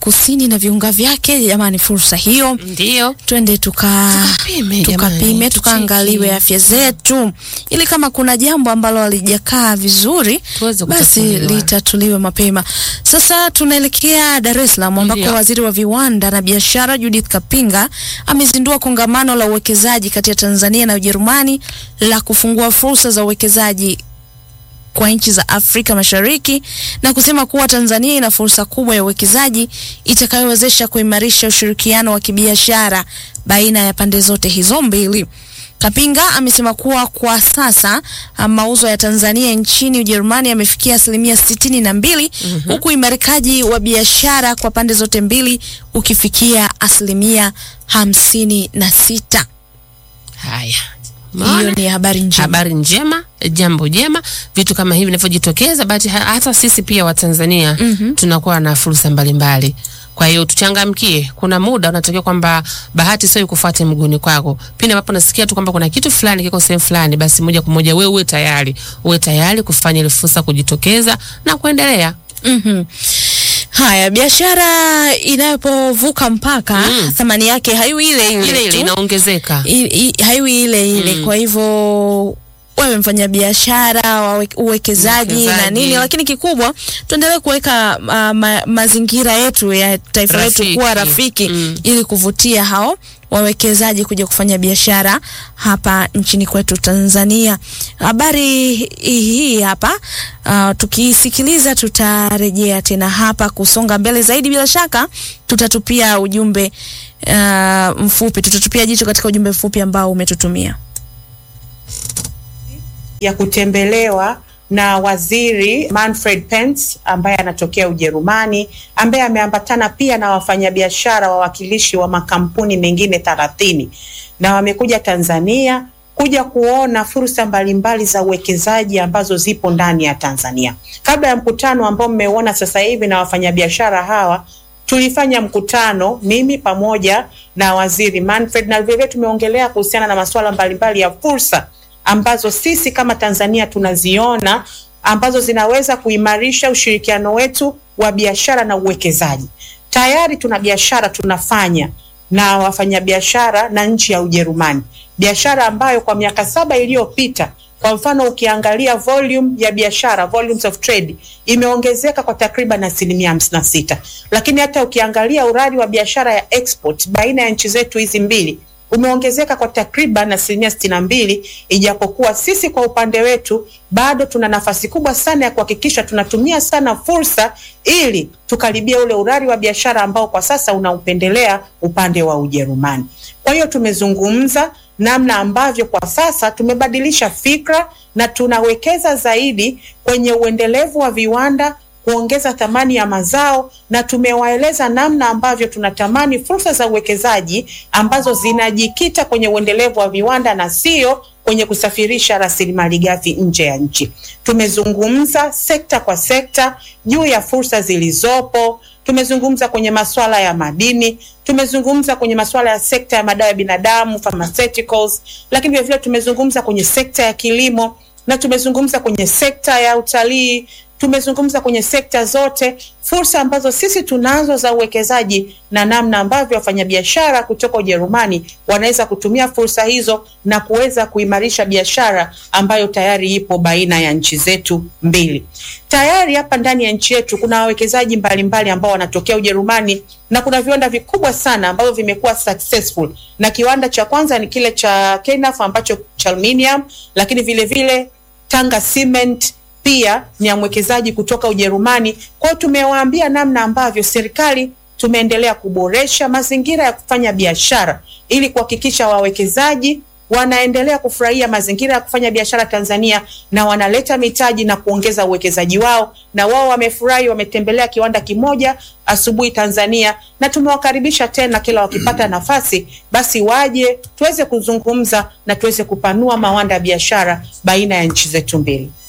Kusini na viunga vyake. Jamani, fursa hiyo Ndio. twende tuka Tukapime, tukapime jamani, tukaangaliwe tucheki. afya zetu, ili kama kuna jambo ambalo halijakaa vizuri Tuweze basi kutatuliwa. litatuliwe mapema. Sasa tunaelekea Dar es Salaam ambako Ndio. waziri wa viwanda na biashara Judith Kapinga amezindua kongamano la uwekezaji kati ya Tanzania na Ujerumani la kufungua fursa za uwekezaji kwa nchi za Afrika Mashariki na kusema kuwa Tanzania ina fursa kubwa ya uwekezaji itakayowezesha kuimarisha ushirikiano wa kibiashara baina ya pande zote hizo mbili. Kapinga amesema kuwa kwa sasa ah, mauzo ya Tanzania nchini Ujerumani yamefikia asilimia sitini na mbili huku imarikaji wa biashara kwa pande zote mbili ukifikia asilimia hamsini na sita. Haya. Hiyo Umeona? ni habari njema. habari njema, jambo jema, vitu kama hivi vinavyojitokeza, basi ha- hata sisi pia Watanzania tunakuwa na fursa mbalimbali. Kwa hiyo tuchangamkie. Kuna muda unatokea kwamba bahati sio ikufuate mguuni kwako. Pindi ambapo nasikia tu kwamba kuna kitu fulani kiko sehemu fulani, basi moja kwa moja wewe uwe tayari, uwe tayari kufanya ile fursa kujitokeza na kuendelea. Mhm. Haya, biashara inapovuka mpaka Mm. thamani yake haiwi ile ile, Ile ile tu. inaongezeka. I- i- haiwi ile ile. Mm. Kwa hivyo wewe mfanya biashara wawe- uwekezaji na Uwekezaji. nini, lakini kikubwa tuendelee kuweka uh, ma, mazingira yetu ya taifa letu Rafiki. kuwa rafiki Mm. ili kuvutia hao wawekezaji kuja kufanya biashara hapa nchini kwetu Tanzania. Habari hii hapa uh, tukiisikiliza tutarejea tena hapa kusonga mbele zaidi. Bila shaka tutatupia ujumbe uh, mfupi, tutatupia jicho katika ujumbe mfupi ambao umetutumia. ya kutembelewa na waziri Manfred Pence ambaye anatokea Ujerumani, ambaye ameambatana pia na wafanyabiashara wawakilishi wa makampuni mengine thelathini na wamekuja Tanzania kuja kuona fursa mbalimbali za uwekezaji ambazo zipo ndani ya Tanzania. Kabla ya mkutano ambao mmeuona sasa hivi na wafanyabiashara hawa tulifanya mkutano mimi pamoja na waziri Manfred, na vilevile tumeongelea kuhusiana na masuala mbalimbali ya fursa ambazo sisi kama Tanzania tunaziona ambazo zinaweza kuimarisha ushirikiano wetu wa biashara na uwekezaji. Tayari tuna biashara tunafanya na wafanyabiashara na nchi ya Ujerumani, biashara ambayo kwa miaka saba iliyopita kwa mfano ukiangalia volume ya biashara volumes of trade imeongezeka kwa takriban asilimia hamsini na sita, lakini hata ukiangalia urari wa biashara ya export baina ya nchi zetu hizi mbili umeongezeka kwa takriban asilimia sitini na mbili, ijapokuwa sisi kwa upande wetu bado tuna nafasi kubwa sana ya kuhakikisha tunatumia sana fursa ili tukaribia ule urari wa biashara ambao kwa sasa unaupendelea upande wa Ujerumani. Kwa hiyo tumezungumza namna ambavyo kwa sasa tumebadilisha fikra na tunawekeza zaidi kwenye uendelevu wa viwanda kuongeza thamani ya mazao na tumewaeleza namna ambavyo tunatamani fursa za uwekezaji ambazo zinajikita kwenye uendelevu wa viwanda na sio kwenye kusafirisha rasilimali ghafi nje ya nchi. Tumezungumza sekta kwa sekta juu ya fursa zilizopo. Tumezungumza kwenye masuala ya madini, tumezungumza kwenye masuala ya sekta ya madawa ya binadamu pharmaceuticals, lakini vile vile tumezungumza kwenye sekta ya kilimo na tumezungumza kwenye sekta ya utalii tumezungumza kwenye sekta zote, fursa ambazo sisi tunazo za uwekezaji na namna ambavyo wafanyabiashara kutoka Ujerumani wanaweza kutumia fursa hizo na kuweza kuimarisha biashara ambayo tayari ipo baina ya nchi zetu mbili. Tayari hapa ndani ya nchi yetu kuna wawekezaji mbalimbali ambao wanatokea Ujerumani na kuna viwanda vikubwa sana ambavyo vimekuwa successful, na kiwanda cha kwanza ni kile cha Kenaf ambacho cha aluminium, lakini vile vile Tanga Cement pia ni ya mwekezaji kutoka Ujerumani. Kwa hiyo tumewaambia namna ambavyo serikali tumeendelea kuboresha mazingira ya kufanya biashara ili kuhakikisha wawekezaji wanaendelea kufurahia mazingira ya kufanya biashara Tanzania na wanaleta mitaji na kuongeza uwekezaji wao, na wao wamefurahi, wametembelea kiwanda kimoja asubuhi Tanzania, na tumewakaribisha tena kila wakipata nafasi, basi waje tuweze kuzungumza na tuweze kupanua mawanda ya biashara baina ya nchi zetu mbili.